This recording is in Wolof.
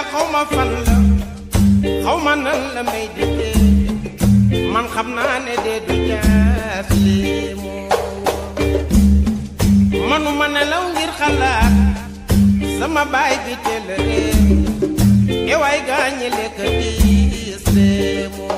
xaw ma fan la xaw ma nan la may dikkee man xam naa ne dee du jaas lii moo manuma nelaw ngir xalaat sama baay bi teel a réer e waay gaañi lekk diis lee moo